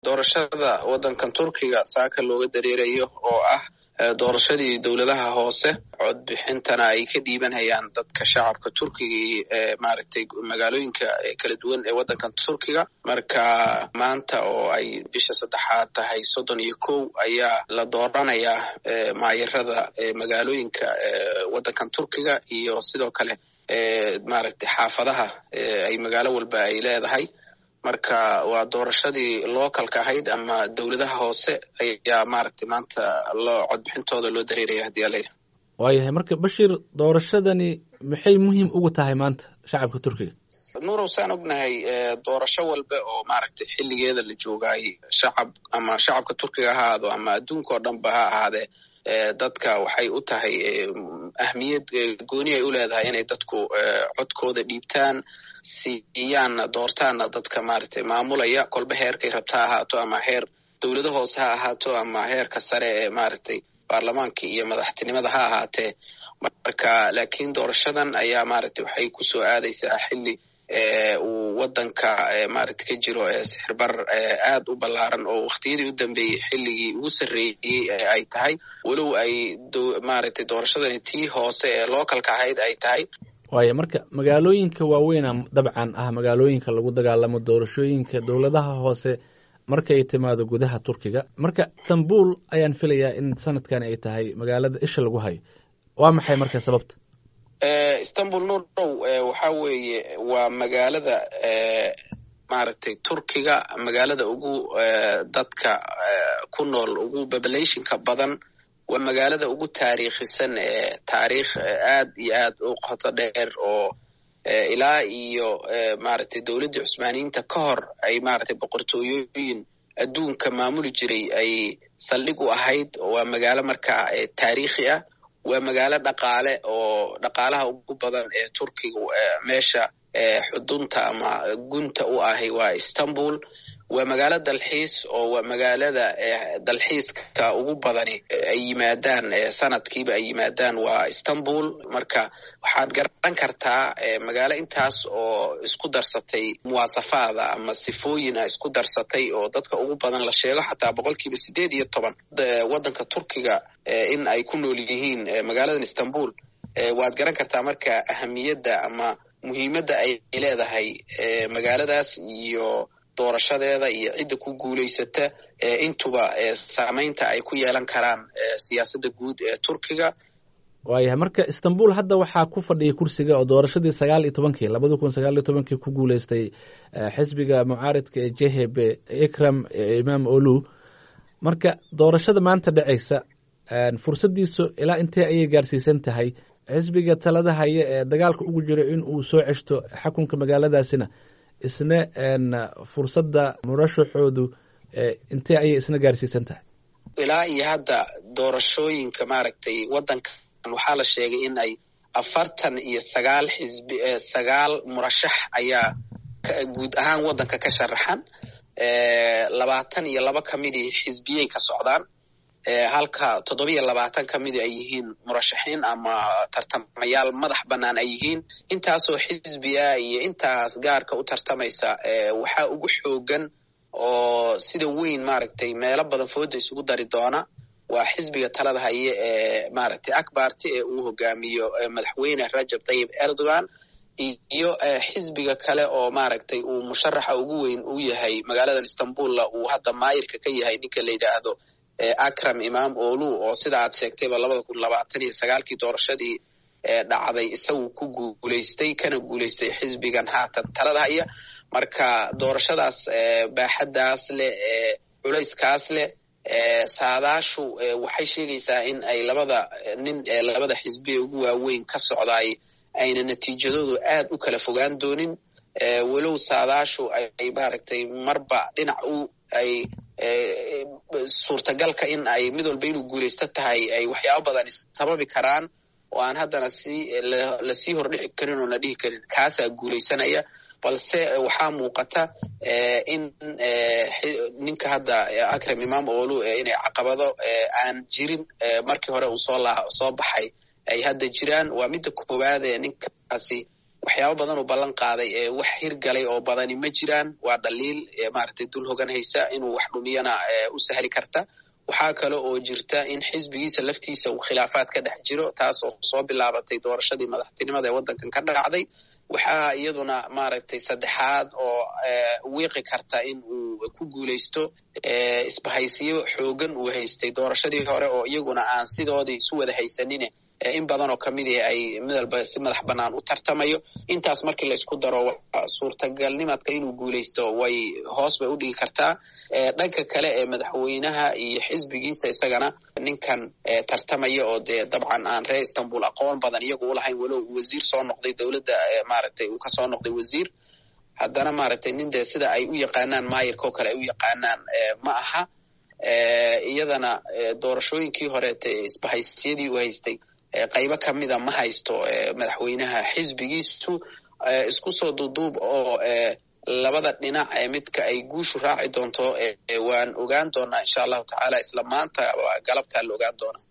doorashada waddankan turkiga saaka looga dareerayo oo ah doorashadii dowladaha hoose codbixintana ay ka dhiibanayaan dadka shacabka turkiga ee maaragtay magaalooyinka kala duwan ee waddankan turkiga marka maanta oo ay bisha saddexaad tahay soddon iyo kow ayaa la dooranayaa maayarada magaalooyinka waddankan turkiga iyo sidoo kale maaragtay xaafadaha ay magaalo walba ay leedahay marka waa doorashadii localka ahayd ama dowladaha hoose ayaa maaragtay maanta loo codbixintooda loo dareeraya haddii ala yidhaha waayahay marka bashiir doorashadani maxay muhiim ugu tahay maanta shacabka turkiga nuurow saan ognahay doorasho walba oo maaragtay xilligeeda la joogaay shacab ama shacabka turkiga ha ahaado ama adduunka oo dhanba ha ahaadee dadka waxay u tahay ahmiyad gooni ay u leedahay inay dadku codkooda dhiibtaan siiyaanna doortaanna dadka maaragtay maamulaya kolba heerkay rabta ha ahaato ama heer dowlado hoose ha ahaato ama heerka sare ee maaragtay baarlamaanka iyo madaxtinimada ha ahaatee marka laakiin doorashadan ayaa maaragtay waxay kusoo aadaysaa xilli uu waddanka maaragtay ka jiro sixirbar aad u ballaaran oo wakhtiyadii u dambeeyey xilligii ugu sarreeyey ay tahay walow ay maaragtay doorashadani tii hoose ee localka ahayd ay tahay waaya marka magaalooyinka waaweyna dabcan ah magaalooyinka lagu dagaalamo doorashooyinka dowladaha hoose markay timaado gudaha turkiga marka istanbul ayaan filayaa in sanadkan ay tahay magaalada isha lagu hayo waa maxay marka sababta istanbul nurow waxa weeye waa magaalada maaragtay turkiga magaalada ugu dadka ku nool ugu populationka badan waa magaalada ugu taariikhisan ee taariikh aad iyo aad u qoto dheer oo ilaa iyo maaragtay dowladdii cusmaaniyiinta ka hor ay maaragtay boqortooyooyin adduunka maamuli jiray ay saldhig u ahayd waa magaalo markaa taariikhi ah waa magaalo dhaqaale oo dhaqaalaha ugu badan ee turkiga meesha xudunta ama gunta u ahi waa istanbul waa magaalo dalxiis oo waa magaalada dalxiiska ugu badani ay yimaadaan sanadkiiba ay yimaadaan waa istanbul marka waxaad garan kartaa magaalo intaas oo isku darsatay muwaasafaada ama sifooyin a isku darsatay oo dadka ugu badan la sheego xataa boqolkiiba sideed iyo toban waddanka turkiga in ay ku nool yihiin magaaladan istanbul waad garan kartaa marka ahamiyadda ama muhiimadda ay leedahay magaaladaas iyo doorashadeeda iyo cidda ku guulaysata intuba saamaynta ay ku yeelan karaan siyaasadda guud ee turkiga waayahay marka istanbul hadda waxaa ku fadhiya kursiga oo doorashadii sagaal iyo tobankii labada kun sagaal iyo tobankii ku guuleystay xisbiga mucaaridka ee jhb ikram imaam olu marka doorashada maanta dhacaysa fursaddiisu ilaa intee ayay gaarsiisan tahay xisbiga talada haya ee dagaalka ugu jiro in uu soo ceshto xakunka magaaladaasina isna fursadda murashaxoodu intee ayay isna gaarsiisan tahay ilaa iyo hadda doorashooyinka maaragtay waddankan waxaa la sheegay in ay afartan iyo sagaal xisbi sagaal murashax ayaa guud ahaan waddanka ka sharaxan labaatan iyo laba ka midii xisbiyey ka socdaan halka toddobiyo labaatan ka midi ay yihiin murashaxiin ama tartamayaal madax bannaan ay yihiin intaasoo xisbiya iyo intaas gaarka u tartamaysa waxaa ugu xoogan oo sida weyn maaragtay meelo badan fooda isugu dari doona waa xisbiga talada haye ee maaragtay akbarti ee uu hogaamiyo madaxweyne rajab tayib erdogan iyo xisbiga kale oo maaragtay uu musharaxa ugu weyn u yahay magaaladan istanbulla uu hadda maayirka ka yahay ninka la yidhaahdo akram imam olu oo sida aad sheegtayba labada kun labaatan iyo sagaalkii doorashadii dhacday isagu ku guulaystay kana guulaystay xisbigan haatan talada haya marka doorashadaas baaxaddaas leh culayskaas leh saadaashu waxay sheegaysaa in ay labada nin ee labada xisbi ee ugu waaweyn ka socdaay ayna natiijadoodu aad u kala fogaan doonin walow saadaashu ay maaragtay marba dhinac u ay suurtagalka in ay mid walba inuu guulaysto tahay ay waxyaabo badan sababi karaan oo aan haddana si lasii hordhici karin oo la dhihi karin kaasaa guulaysanaya balse waxaa muuqata in ninka hadda akram imam olu inay caqabado aan jirin markii hore uu soo la soo baxay ay hadda jiraan waa midda koowaad ee ninkaasi waxyaaba badan uu ballan qaaday ee wax hirgalay oo badani ma jiraan waa dhaliil maaragtay dul hogan haysa inuu wax dhumiyana u sahli karta waxaa kale oo jirta in xisbigiisa laftiisa uu khilaafaad ka dhex jiro taas oo soo bilaabatay doorashadii madaxtinimada ee waddankan ka dhacday waxaa iyaduna maaragtay saddexaad oo wiiqi karta in uu ku guulaysto isbahaysiyo xoogan uu haystay doorashadii hore oo iyaguna aan sidoodii isu wada haysanine in badan oo kamid ah ay midalba si madax bannaan u tartamayo intaas markii la isku daro suurtagalnimadka inuu guulaysto way hoos bay u dhigi kartaa dhanka kale ee madaxweynaha iyo xisbigiisa isagana ninkan tartamaya oo dee dabcan aan reer istanbul aqoon badan iyagu ulahayn walow wasiir soo noqday dowladda maaragtay uu kasoo noqday wasiir haddana maaragtay nin dee sida ay u yaqaanaan maayirka oo kale ay u yaqaanaan ma aha iyadana doorashooyinkii horeete isbahaysiyadii uu haystay qaybo kamida ma haysto madaxweynaha xisbigiisu isku soo duuduub oo labada dhinac ee midka ay guushu raaci doonto waan ogaan doonaa insha allahu tacaala isla maanta galabtaa la ogaan doonaa